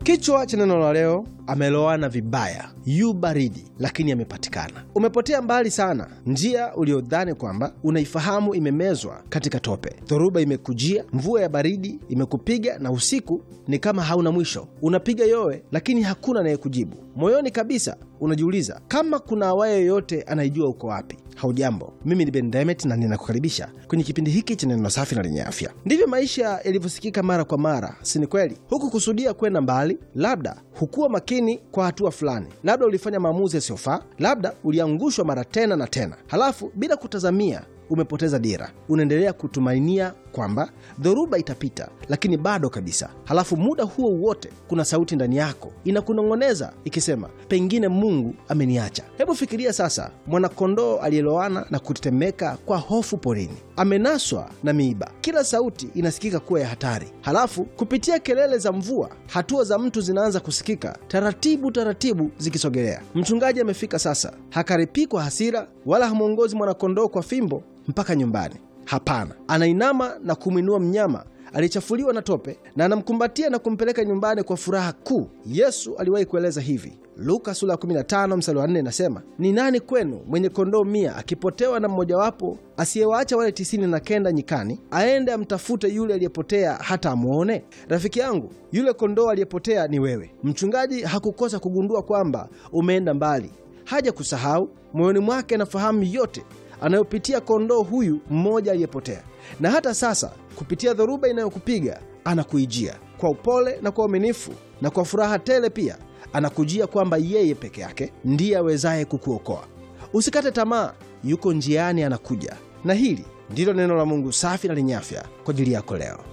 Kichwa cha neno la leo, ameloana vibaya, yu baridi lakini amepatikana. Umepotea mbali sana, njia uliodhani kwamba unaifahamu imemezwa katika tope. Dhoruba imekujia, mvua ya baridi imekupiga, na usiku ni kama hauna mwisho. Unapiga yowe, lakini hakuna anayekujibu. Moyoni kabisa unajiuliza kama kuna awaye yoyote anaijua uko wapi. Haujambo, mimi ni Ben Demet na ninakukaribisha kwenye kipindi hiki cha neno safi na lenye afya. Ndivyo maisha yalivyosikika mara kwa mara, si ni kweli? Huku kusudia kwenda mbali, labda hukuwa makini kwa hatua fulani, labda ulifanya maamuzi yasiyofaa, labda uliangushwa mara tena na tena, halafu bila kutazamia umepoteza dira. Unaendelea kutumainia kwamba dhoruba itapita, lakini bado kabisa. Halafu muda huo wote kuna sauti ndani yako inakunong'oneza ikisema, pengine Mungu ameniacha. Hebu fikiria sasa, mwanakondoo aliyeloana na kutetemeka kwa hofu porini, amenaswa na miiba. Kila sauti inasikika kuwa ya hatari. Halafu kupitia kelele za mvua, hatua za mtu zinaanza kusikika taratibu taratibu, zikisogelea. Mchungaji amefika sasa, hakaripii kwa hasira wala hamwongozi mwanakondoo kwa fimbo mpaka nyumbani. Hapana, anainama na kumwinua mnyama aliyechafuliwa na tope na anamkumbatia na kumpeleka nyumbani kwa furaha kuu. Yesu aliwahi kueleza hivi, Luka sura ya 15 mstari wa 4 inasema, ni nani kwenu mwenye kondoo mia akipotewa na mmojawapo asiyewaacha wale tisini na kenda nyikani, aende amtafute yule aliyepotea hata amwone? Rafiki yangu, yule kondoo aliyepotea ni wewe. Mchungaji hakukosa kugundua kwamba umeenda mbali, haja kusahau. Moyoni mwake anafahamu yote anayopitia kondoo huyu mmoja aliyepotea. Na hata sasa kupitia dhoruba inayokupiga anakuijia kwa upole na kwa uaminifu na kwa furaha tele. Pia anakujia kwamba yeye peke yake ndiye awezaye kukuokoa. Usikate tamaa, yuko njiani, anakuja. Na hili ndilo neno la Mungu safi na lenye afya kwa ajili yako leo.